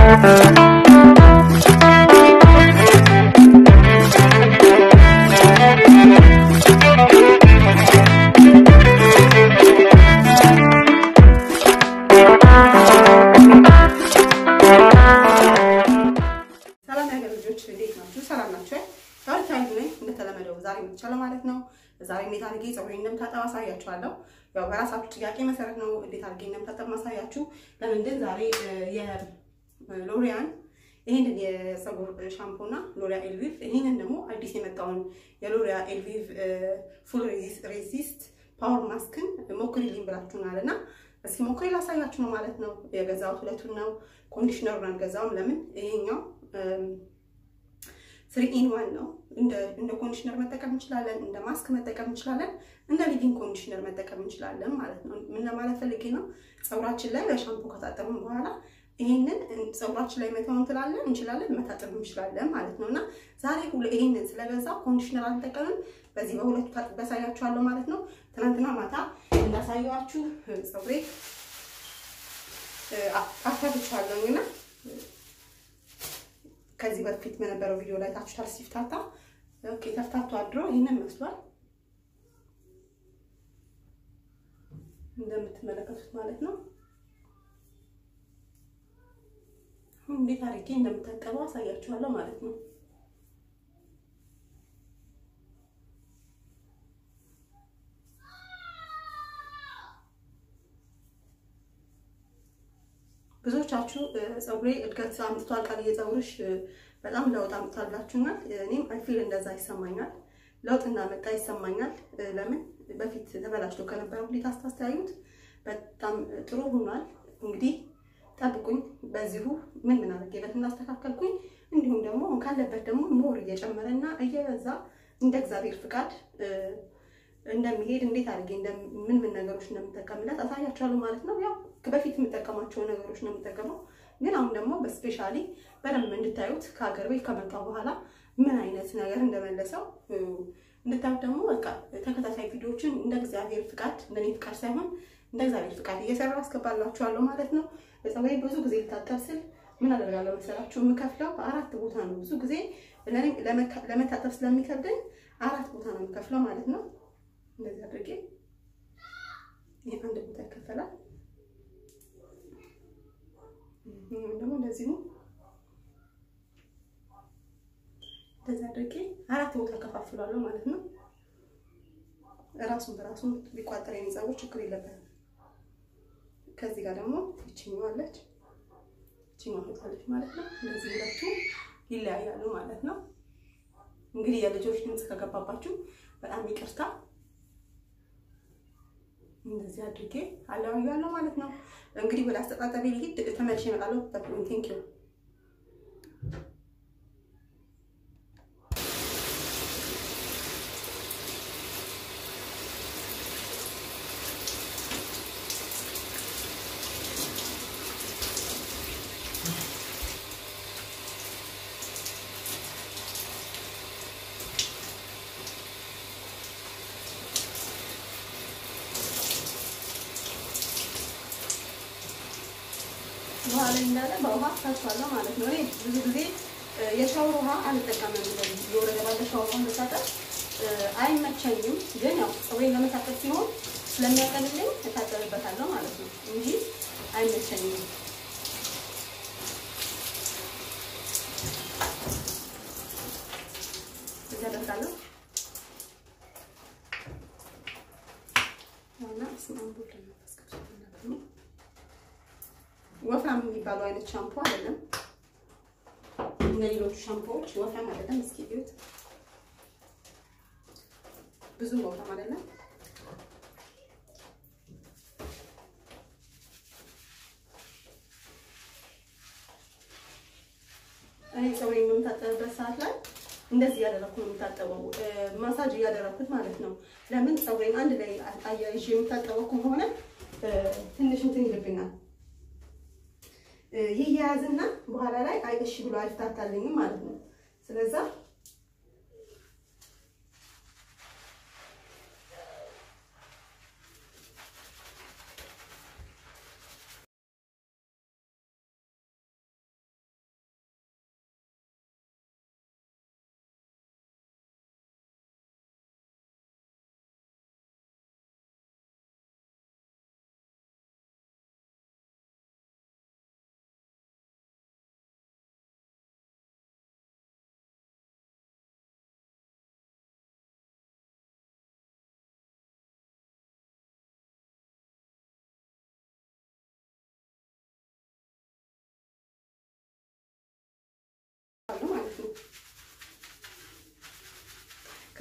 ሰላም ያገር ልጆች እንዴት ናችሁ? ሰላም ናችሁ? ዛሬ ታይም ነኝ እንደተለመደው ዛሬ መጥቻለሁ ማለት ነው። ዛሬ እንዴት አድርጌ ፀጉሬን እንደምታጠብ አሳያችኋለሁ። ያው በራሳችሁ ጥያቄ መሰረት ነው እንዴት አድርጌ እንደምታጠብ ማሳያችሁ። ለምንድን ዛሬ የሎሪያን ይህንን የፀጉር ሻምፖ እና ሎሪያ ኤልቪቭ ይህንን ደግሞ አዲስ የመጣውን የሎሪያ ኤልቪቭ ፉል ሬዚስት ፓወር ማስክን ሞክሪልኝ ብላችሁናል እና እስኪ ሞክሪ ላሳያችሁ ነው ማለት ነው። የገዛሁት ሁለቱን ነው። ኮንዲሽነሩን አልገዛውም። ለምን ይሄኛው ስሪ ኢን ዋን ነው። እንደ ኮንዲሽነር መጠቀም እንችላለን፣ እንደ ማስክ መጠቀም እንችላለን፣ እንደ ሊቪንግ ኮንዲሽነር መጠቀም እንችላለን ማለት ነው። ምን ለማለት ፈልጌ ነው? ፀጉራችን ላይ በሻምፖ ከታጠብን በኋላ ይሄንን ፀጉራችን ላይ መተው እንችላለን እንችላለን መታጠብ እንችላለን ማለት ነው። እና ዛሬ ይሄንን ስለገዛ ኮንዲሽነር አልጠቀምም። በዚህ በሁለቱ ታጥቤ ያሳያችኋለሁ ማለት ነው። ትናንትና ማታ እንዳሳየኋችሁ ፀጉሬ አፍታትቻለሁኝ እና ከዚህ በፊት በነበረው ቪዲዮ ላይ ታችሁታል ሲፍታታ። ኦኬ ተፍታቱ አድሮ ይህንን መስሏል እንደምትመለከቱት ማለት ነው። አሁን እንዴት አድርጌ እንደምታጠበው አሳያችኋለሁ ማለት ነው። ብዙዎቻችሁ ፀጉሬ እድገት አምጥቷል ቃል የፀጉርሽ በጣም ለውጥ አምጥታላችሁናል። እኔም አይፊል እንደዛ ይሰማኛል፣ ለውጥ እንዳመጣ ይሰማኛል። ለምን በፊት ተበላሽቶ ከነበረው ሁኔታ አስታስተያዩት በጣም ጥሩ ሆኗል። እንግዲህ ጠብቁኝ፣ በዚሁ ምን ምን አድርጌበት እንዳስተካከልኩኝ እንዲሁም ደግሞ ካለበት ደግሞ ሞር እየጨመረና እየበዛ እንደ እግዚአብሔር ፍቃድ እንደሚሄድ እንዴት አድርጌ ምን ምን ነገሮች እንደምጠቀምለት አሳያችኋለሁ ማለት ነው። ያው በፊት የምጠቀማቸው ነገሮች ነው የምጠቀመው፣ ግን አሁን ደግሞ በስፔሻሊ በደንብ እንድታዩት ከሀገር ቤት ከመጣሁ በኋላ ምን አይነት ነገር እንደመለሰው እንድታዩት ደግሞ በቃ ተከታታይ ቪዲዮዎችን እንደ እግዚአብሔር ፍቃድ እንደኔ ፍቃድ ሳይሆን እንደ እግዚአብሔር ፍቃድ እየሰራ አስገባላችኋለሁ ማለት ነው። ፀጉሬ ብዙ ጊዜ ልታጠብ ስል ምን አደርጋለሁ መሰላችሁ? የምከፍለው በአራት ቦታ ነው። ብዙ ጊዜ ለመታጠብ ስለሚከብደኝ አራት ቦታ ነው የምከፍለው ማለት ነው። እንደዚህ አድርጌ ይሄ አንድ ቦታ ይከፈላል። ደግሞ እንደዚሁ እንደዚህ አድርጌ አራት ቦታ ከፋፍሏለሁ ማለት ነው። ራሱን በራሱ ቢቋጠር የኔ ፀጉር ችግር የለበትም። ከዚህ ጋር ደግሞ ይችኛዋ አለች፣ ይችኛዋ ትወጣለች ማለት ነው። እንደዚህ ሁለቱ ይለያያሉ ማለት ነው። እንግዲህ የልጆች ድምፅ ከገባባችሁ በጣም ይቅርታ። እንደዚህ አድርጌ አለያያለሁ ማለት ነው። እንግዲህ ወደ አስተጣጠቢ ልሂድ፣ ተመልሼ እመጣለሁ። ጠብቁኝ። ቴንክ ዩ ውሃ ላይ እንዳለ በውሃ ታችኋለሁ ማለት ነው። እኔ ብዙ ጊዜ የሻወር ውሃ አልጠቀምም። እንደዚህ የወረደ ባለ ሻወር ውሃ መታጠብ አይመቸኝም፣ ግን ያው ፀጉሬን ለመታጠብ ሲሆን ስለሚያቀልልኝ እታጠብበታለሁ ማለት ነው እንጂ አይመቸኝም። እዚህ አደርጋለሁ እና ስማንቡል ነው ወፍራም የሚባለው አይነት ሻምፖ አይደለም። እንደ ሌሎቹ ሻምፖዎች ወፍራም አይደለም። እስኪ እዩት፣ ብዙ ወፍራም አይደለም። እኔ ፀጉሬን በምታጠብበት ሰዓት ላይ እንደዚህ እያደረኩ ነው የምታጠበው፣ ማሳጅ እያደረኩት ማለት ነው። ለምን ፀጉሬን አንድ ላይ አያይዤ የምታጠበው ከሆነ ትንሽ እንትን ይልብኛል ይያያዝና በኋላ ላይ አይሽ ብሎ አይፍታታልኝም ማለት ነው። ስለዛ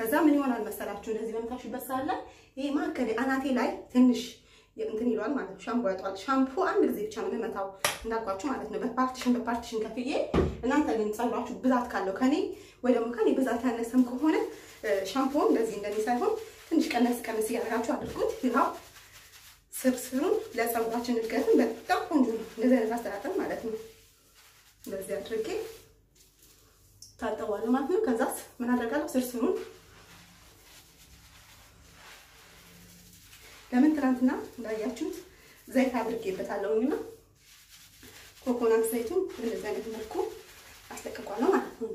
ከዛ ምን ይሆናል መሰላችሁ እንደዚህ በምታሹበት ሰዓት ላይ ይሄ ማከሌ አናቴ ላይ ትንሽ እንትን ይለዋል ማለት ነው። ሻምፖ ያጧል። ሻምፖ አንድ ጊዜ ብቻ ነው የምመታው እንዳልኳችሁ ማለት ነው። በፓርቲሽን በፓርቲሽን ከፍዬ እናንተ ግን ጸጉራችሁ ብዛት ካለው ከኔ ወይ ደግሞ ከኔ ብዛት ያነሰም ከሆነ ሻምፖ እንደዚህ እንደኔ ሳይሆን ትንሽ ቀነስ ቀነስ እያደረጋችሁ አድርጉት። ይኸው ስርስሩን ለጸጉራችን እድገትን በጣም ቆንጆ ነው። እንደዚህ አይነት አስተጣጠብ ማለት ነው። እንደዚህ አድርጌ ታጠባለሁ ማለት ነው። ከዛስ ምን አደርጋለሁ? ስርስሩን ለምን ትናንትና እንዳያችሁት ዘይት አድርጌበታለሁና ኮኮናት ዘይቱን እንደዚህ አይነት መልኩ አስለቅቋለሁ ማለት ነው።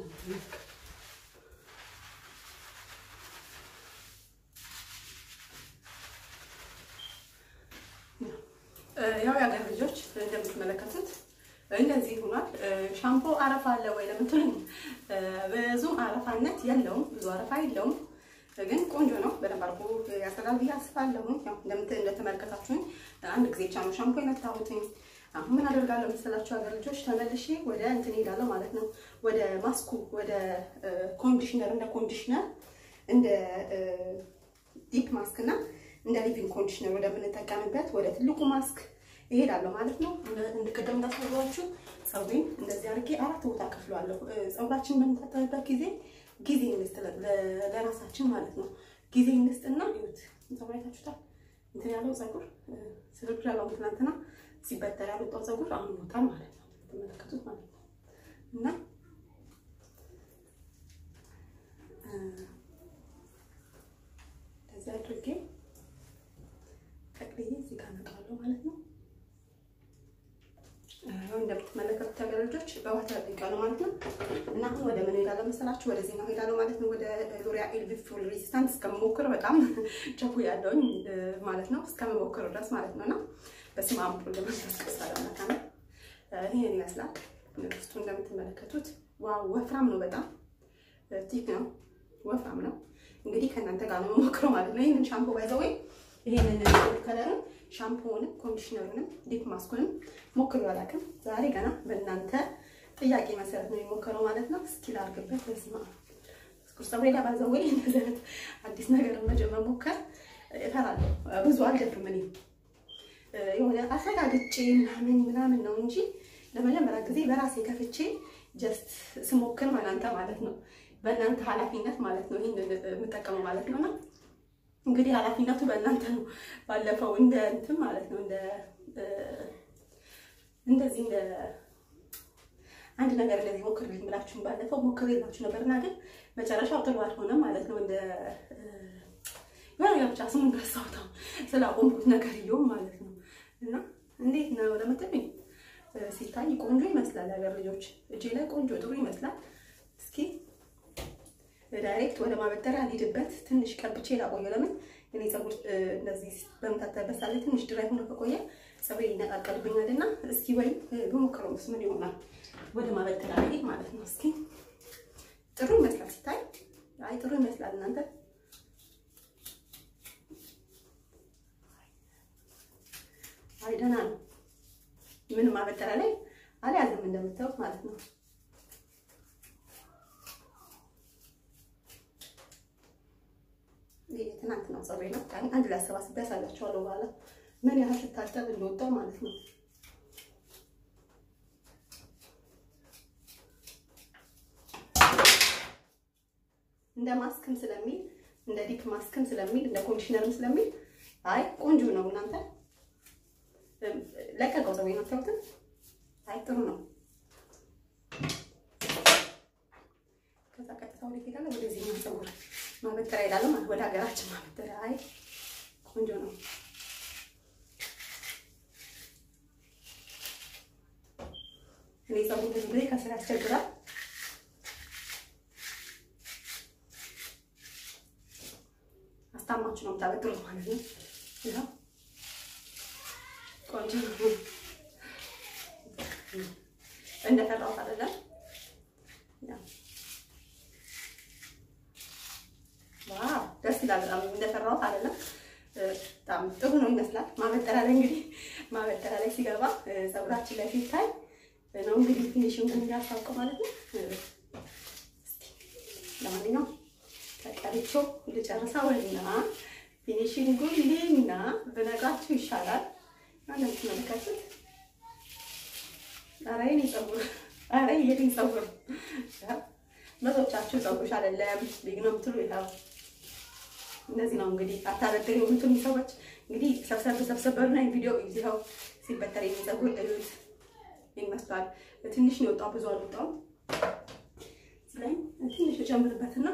ያው የሀገር ልጆች እንደምትመለከቱት እንደዚህ ሆኗል። ሻምፖ አረፋ አለ ወይ ለምትሉኝ ብዙም አረፋነት የለውም፣ ብዙ አረፋ የለውም፣ ግን ቆንጆ ነው። በደንብ አድርጎ ያስረዳል ብዬ አስባለሁ። ያው እንደተመለከታችሁኝ አንድ ጊዜ ብቻ ነው ሻምፖ የመታሁትኝ። አሁን ምን አደርጋለሁ መሰላችሁ ሀገር ልጆች ተመልሼ ወደ እንትን ሄዳለሁ ማለት ነው፣ ወደ ማስኩ፣ ወደ ኮንዲሽነር፣ እንደ ኮንዲሽነር እንደ ዲፕ ማስክ እና እንደ ሊቪንግ ኮንዲሽነር ወደምንጠቀምበት ወደ ትልቁ ማስክ እሄዳለሁ ማለት ነው። እንድቀደም እንዳሳየኋችሁ ፀጉሬን እንደዚህ አድርጌ አራት ቦታ ከፍለዋለሁ። ፀጉራችን በምንታጠብበት ጊዜ ጊዜ እንስጥ ለራሳችን ማለት ነው። ጊዜ እንስጥና ይሁት ፀጉር አይታችሁታል። እንትን ያለው ፀጉር ስልክ ያለው ትናንትና ሲበጠር ያወጣው ፀጉር አሁን ይወጣል ማለት ነው። ተመለከቱት ማለት ነው እና እንደዚህ አድርጌ ጠቅልዬ እዚህ ጋር አመጣዋለሁ ማለት ነው። አሁን እንደምትመለከቱት ሀገር ልጆች በውሃ ተጠቅቄያለሁ ማለት ነው። እና አሁን ወደ ምን ሄዳለሁ መሰላችሁ? ወደዚህ ነው ሄዳለሁ ማለት ነው። ወደ ሎሪያ ኤልቪ ፉል ሬዚስታንት እስከምሞክር በጣም ቸኩ ያለውኝ ማለት ነው። እስከምሞክር ድረስ ማለት ነው። እና በስመ አብ ወወልድ ወመንፈስ ቅዱስ አሐዱ አምላክ ይሄን ይመስላል። ውስጡ እንደምትመለከቱት ዋው ወፍራም ነው። በጣም ቲክ ነው፣ ወፍራም ነው። እንግዲህ ከእናንተ ጋር ነው የምሞክረው ማለት ነው። ይህንን ሻምፖ ባይዘው ወይ ይሄንን ከለርን ሻምፖውንም ኮንዲሽነሩንም ዲፕ ማስኩንም ሞክሬው አላውቅም። ዛሬ ገና በእናንተ ጥያቄ መሰረት ነው የሚሞክረው ማለት ነው። እስኪ ላድርግበት። በስመ አብ ስኩር ፀጉሬ ላይ ባይዘው ወይ እንደዚህ አይነት አዲስ ነገር መሞከር እፈራለሁ። ብዙ አልደፍርም እኔ የሆነ አረጋግጬ ምናምን ምናምን ነው እንጂ ለመጀመሪያ ጊዜ በራሴ ከፍቼ ጀስት ስሞክር እናንተ ማለት ነው በእናንተ ኃላፊነት ማለት ነው ይህን የምጠቀመው ማለት ነው። እና እንግዲህ ኃላፊነቱ በእናንተ ነው። ባለፈው እንደ እንትን ማለት ነው እንደ እንደዚህ እንደ አንድ ነገር እንደዚህ ሞክርልኝ ብላችሁን ባለፈው ሞክሬላችሁ ነበርና ግን መጨረሻው ጥሩ አልሆነም ማለት ነው። እንደ የሆነ ብቻ ስሙን ረሳሁት ስላቆምኩት ነገር እየውም ማለት ነው። እና እንዴት ነው ለምትሉኝ ሲታይ ቆንጆ ይመስላል። ሀገር ልጆች እጄ ላይ ቆንጆ ጥሩ ይመስላል። እስኪ ዳይሬክት ወደ ማበጠሪያ አልሄድበት ትንሽ ቀብቼ ላቆየ። ለምን እኔ ፀጉር እንደዚህ በምታጠብበት ላይ ትንሽ ድራይ ሆኖ ከቆየ ፀጉሬ ይነቃቀልብኛል እና እስኪ ወይም በሞክረው ስ ምን ይሆናል ወደ ማበጠሪያ ሄድ ማለት ነው። እስኪ ጥሩ ይመስላል ሲታይ። አይ ጥሩ ይመስላል እናንተ አይ ደህና ነው። ምንም ማበጠሪያ ላይ አልያዘም እንደምታዩት ማለት ነው። ይሄ ትናንት ነው ፀጉሬ ነው። አንድ ላይ አሰባስቤ ያሳያቸዋለሁ በኋላ ምን ያህል ስታጠብ እንደወጣው ማለት ነው። እንደ ማስክም ስለሚል እንደ ዲፕ ማስክም ስለሚል እንደ ኮንዲሽነርም ስለሚል አይ ቆንጆ ነው እናንተ ለቀቀው ፀጉሬ ነው ታውቁት። አይ ጥሩ ነው። ከዛ ቀጥታ ወደ ሄዳለ ወደዚህ ነው ፀጉር ማበጠሪያ ሄዳለሁ ማለት ወደ ሀገራችን ማበጠሪያ። አይ ቆንጆ ነው። እኔ ፀጉር ብዙ ጊዜ ከስር ያስቸግራል። አስታማችሁ ነው የምታበጥሩት ማለት ነው። ይኸው ቆንጆ ነው። እንደፈራሁት አይደለም። ዋው ደስ ይላል። በጣም እንደፈራሁት አይደለም። በጣም ጥሩ ነው ይመስላል። ማበጠሪያ ላይ እንግዲህ ማበጠሪያ ላይ ሲገባ ፀጉራችን ላይ ሲታይ ነው እንግዲህ ፊኒሽንግ እንዲያስታውቀው ማለት ነው። ለማንኛውም ተቀርቼው ልጨርሰውና ፊኒሽንጉን ልና ብነግራችሁ ይሻላል። እንደምትመለከቱት ኧረ የእኔ ፀጉር ኧረ የእኔ ፀጉር ብዙዎቻችሁ ፀጉርሽ አይደለም ቢግ ነው የምትሉ ይኸው እንደዚህ ነው እንግዲህ አታበጥሪ የምትሉ ሰዎች እንግዲህ ሰብሰብ ሰብሰብ በሉና ቪዲዮ ይኸው ሲበጠር የእኔ ፀጉር እዩት ይመስላል። ትንሽ ነው የወጣው፣ ብዙ አልወጣውም። እዚህ ላይ ትንሽ ልጨምርበትና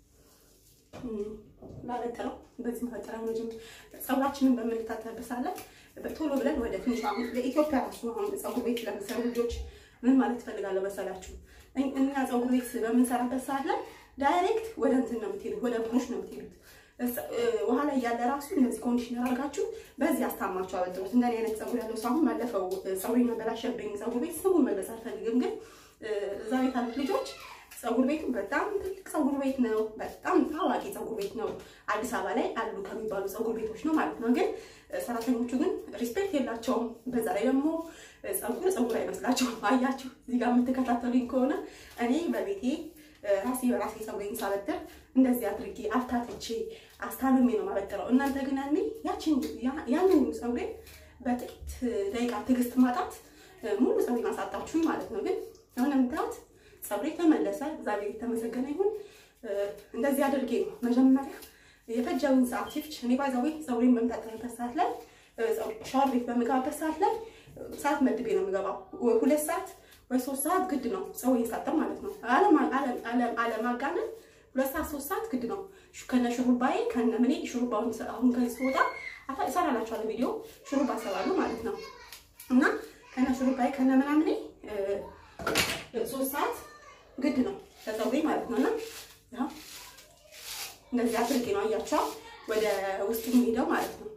ላበጥረው በዚህ ማበጠሪያ ነው ጀምር ፀጉራችንን በምንታጠብበት ሰዓት ላይ ቶሎ ብለን ወደ ትንሽ አሁን ለኢትዮጵያ ራሱ አሁን ፀጉር ቤት ለምሰሩ ልጆች ምን ማለት እፈልጋለሁ መሰላችሁ? እኛ ፀጉር ቤት በምንሰራበት ሰዓት ላይ ዳይሬክት ወደ እንትን ነው የምትሄዱት፣ ወደ ብሩሽ ነው የምትሄዱት። ውሃ ላይ ያለ ራሱ እነዚህ ኮንዲሽነር አድርጋችሁ በዚህ አስታማችሁ አበጥሩት። እንደኔ አይነት ፀጉር ያለው ሰው አሁን ባለፈው ፀጉሬን አበላሸብኝ ፀጉር ቤት ስሙን መለስ አልፈልግም፣ ግን እዛ ቤት ያሉት ልጆች ፀጉር ቤቱ በጣም ትልቅ ፀጉር ቤት ነው። በጣም ታዋቂ ፀጉር ቤት ነው። አዲስ አበባ ላይ አሉ ከሚባሉ ፀጉር ቤቶች ነው ማለት ነው። ግን ሰራተኞቹ ግን ሪስፔክት የላቸውም። በዛ ላይ ደግሞ ፀጉር ፀጉር አይመስላቸውም። አያችሁ፣ እዚህ ጋር የምትከታተሉኝ ከሆነ እኔ በቤቴ ራሴ በራሴ ፀጉሬን ሳበጥር እንደዚህ አድርጌ አፍታትቼ አስታምሜ ነው ማበጥረው። እናንተ ግን ያኔ ያችን ያንን ፀጉሬን በጥቂት ደቂቃ ትዕግስት ማጣት ሙሉ ፀጉሬን አሳጣችሁኝ ማለት ነው። ግን አሁን የምታዩት ፀጉሬ ተመለሰ። እግዚአብሔር የተመሰገነ ይሁን። እንደዚህ አድርጌ ነው መጀመሪያ የፈጀውን ሰዓት ሲፍች እኔ ባይዛዌ ፀጉሬን በምታጠብበት ሰዓት ላይ ሻወር ቤት በምገባበት ሰዓት ላይ ሰዓት መድቤ ነው የምገባው። ሁለት ሰዓት ወይ ሶስት ሰዓት ግድ ነው ፀጉሬን ሳጠብ ማለት ነው። አለማጋነን ሁለት ሰዓት ሶስት ሰዓት ግድ ነው። ከነ ሹሩባዬ ከነ ምኔ ሹሩባውን አሁን ከዚህ ስወጣ እሰራላችኋለሁ ቪዲዮ ሹሩባ እሰራለሁ ማለት ነው እና ከነ ሹሩባዬ ከነ ምናምኔ ሶስት ሰዓት ግድ ነው ከፀጉሬ ማለት ነው እና እንደዚህ አድርጌ ነው አያቸው ወደ ውስጥ የሚሄደው ማለት ነው።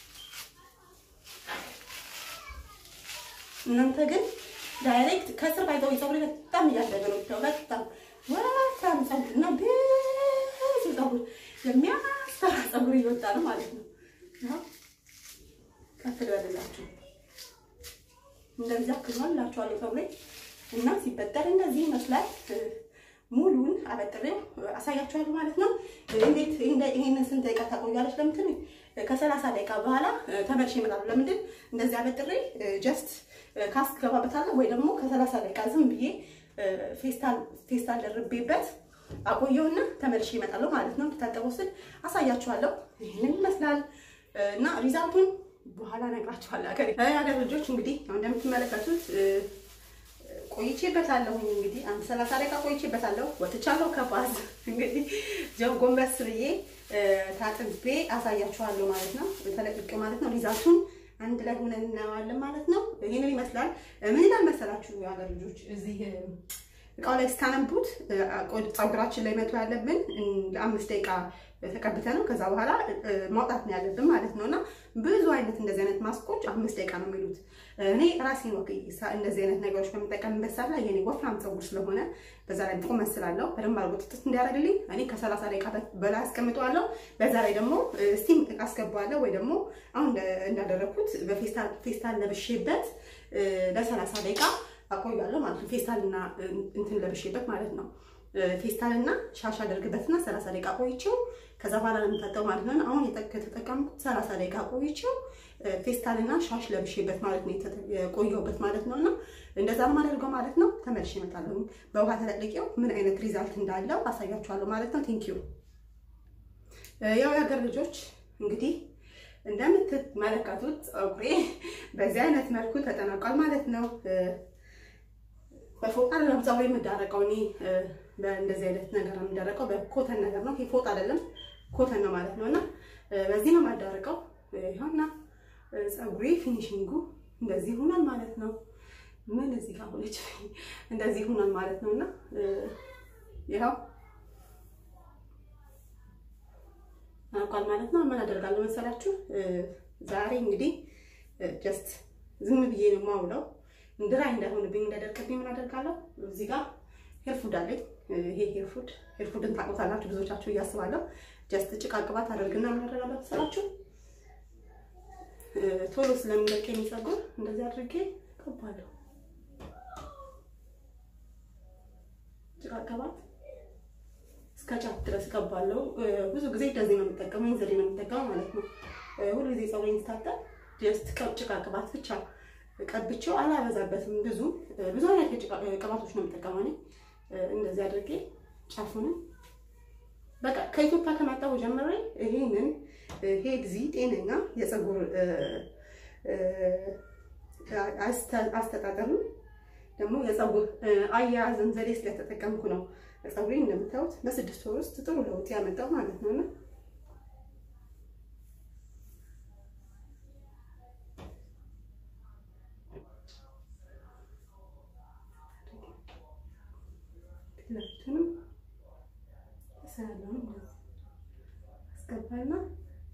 እናንተ ግን ዳይሬክት ከስር ባይዘው ፀጉሬ በጣም እያደገ ነው ብታው በጣም ወፍራም ፀጉር እና ብዙ ፀጉር የሚያስፈራ ፀጉር እየወጣ ነው ማለት ነው። ከፍ ልበልላችሁ እንደዚህ አክሏል እላችኋለሁ ፀጉሬ እና ሲበጠር እንደዚህ ይመስላል። ሙሉን አበጥሬው አሳያችኋለሁ ማለት ነው። እንዴት ይሄንን ስንት ደቂቃ ታቆያለች ለምትል ከሰላሳ ደቂቃ በኋላ ተመልሼ እመጣለሁ። ለምንድን እንደዚህ አበጥሬ ጀስት ካስክ ገባበታለሁ ወይ ደግሞ ከሰላሳ ደቂቃ ዝም ብዬ ፌስታል ፌስታል ደርቤበት አቆየውና ተመልሼ እመጣለሁ ማለት ነው። እንድታጠበው ስል አሳያችኋለሁ። ይህንን ይመስላል እና ሪዛልቱን በኋላ እነግራችኋለሁ። ሀገር ሀገር ልጆች እንግዲህ እንደምትመለከቱት ቆይቼበታለሁ እንግዲህ አንድ ሰላሳ ደቂቃ ቆይቼበታለሁ። ወጥቻለሁ ከባዝ እንግዲህ ጀው ጎንበስ ብዬ ታጥቤ አሳያችኋለሁ ማለት ነው። ተለቅቄ ማለት ነው። ሪዛልቱን አንድ ላይ ሆነን እናየዋለን ማለት ነው። ይሄንን ይመስላል። ምን ይላል መሰላችሁ የሀገር ልጆች እዚህ እቃው ላይ ስታነቡት ፀጉራችን ላይ መቶ ያለብን ለአምስት ደቂቃ ተቀብተ ነው ከዛ በኋላ ማውጣት ነው ያለብን ማለት ነው። እና ብዙ አይነት እንደዚህ አይነት ማስኮች አምስት ደቂቃ ነው የሚሉት። እኔ ራሴን ወክ እንደዚህ አይነት ነገሮች በምጠቀምበት ሰዓት ላይ የኔ ወፍራም ፀጉር ስለሆነ በዛ ላይ ቁመት ስላለው በደንብ አድርጎ ጥጥት እንዲያደርግልኝ እኔ ከሰላሳ ደቂቃ በላይ አስቀምጠዋለሁ። በዛ ላይ ደግሞ ስቲም አስገባዋለሁ ወይ ደግሞ አሁን እንዳደረግኩት በፌስታል ለብሼበት ለሰላሳ ደቂቃ አቆያለሁ ማለት ነው። ፌስታልና እንትን ለብሼበት ማለት ነው። ፌስታልና ሻሽ አደርግበትና ሰላሳ ደቂቃ ቆይቼው ከዛ በኋላ ነው የምታጠው ማለት ነው። አሁን የተጠቀምኩት ሰላሳ ደቂቃ ቆይቼው ፌስታልና ሻሽ ለብሼበት ማለት ነው የቆየሁበት ማለት ነው። እና እንደዛ ነው የማደርገው ማለት ነው። ተመልሼ እመጣለሁ። በውሃ ተለቅቄው ምን አይነት ሪዛልት እንዳለው አሳያችኋለሁ ማለት ነው። ቴንኪዩ ያው የሀገር ልጆች እንግዲህ እንደምትመለከቱት ፀጉሬ በዚህ አይነት መልኩ ተጠናቋል ማለት ነው። በፎጣ አይደለም ፀጉሬ የምዳረቀው እኔ በእንደዚህ አይነት ነገር ነው የምዳረቀው። በኮተን ነገር ነው። ፎጣ አይደለም ኮተን ነው ማለት ነው። እና በዚህ ነው የማዳረቀው። ይኸውና ፀጉሬ ፊኒሽንጉ እንደዚህ ሆኗል ማለት ነው። ምን እዚህ ጋር ሆነች እንደዚህ ሆኗል ማለት ነው። እና ይኸው አውቃል ማለት ነው። ምን አደርጋለሁ መሰላችሁ? ዛሬ እንግዲህ ጀስት ዝም ብዬ ነው የማውለው እንድራይ እንዳይሆንብኝ እንዳደርቅብኝ ምን አደርጋለሁ? እዚህ ጋር ሄርፉድ አለኝ። ይሄ ሄርፉድ ሄርፉድን ታውቁታላችሁ ብዙዎቻችሁ እያስባለሁ። ጀስት ጭቃ ቅባት አደርግና ምን አደርጋለሁ መሰላችሁ? ቶሎ ስለሚለቅ የሚጸጉር እንደዚህ አድርጌ ቀባለሁ። ጭቃ ቅባት እስከ ጫፍ ድረስ እቀባለሁ። ብዙ ጊዜ እንደዚህ ነው የምጠቀመው፣ ይህን ዘዴ ነው የምጠቀመው ማለት ነው። ሁሉ ጊዜ ፀጉሬን ስታጠብ ጀስት ጭቃ ቅባት ብቻ ቀብቼው አላበዛበትም። ብዙ ብዙ አይነት ቅባቶች ነው የምጠቀመው እኔ እንደዚህ አድርጌ ጫፉንም በቃ ከኢትዮጵያ ከመጣሁ ጀምሬ ይሄንን ሄድዚ ጤነኛ የፀጉር አስተጣጠሩ ደግሞ የፀጉር አያያዝን ዘዴ ስለተጠቀምኩ ነው ፀጉሬ እንደምታዩት በስድስት ወር ውስጥ ጥሩ ለውጥ ያመጣው ማለት ነው። እና ሁለቱንም ሰላም አስገባና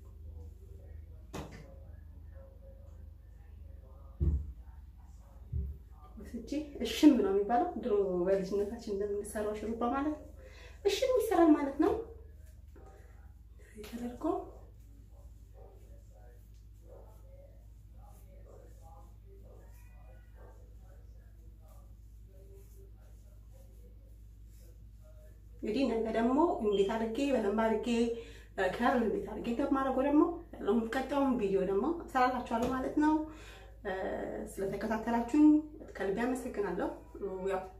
ወስጄ እሽም ነው የሚባለው። ድሮ በልጅነታችን እንደምንሰራው ሽሩባ ማለት ነው። እሽም ይሰራል ማለት ነው። ተደርጎ እንግዲህ ነገ ደግሞ እንዴት አድርጌ በደንብ አድርጌ ከርል እንዴት አድርጌ እንደማደርገው ደግሞ ያለውን ቀጣዩን ቪዲዮ ደግሞ እሰራላችኋለሁ ማለት ነው። ስለተከታተላችሁኝ ከልቤ አመሰግናለሁ። ያው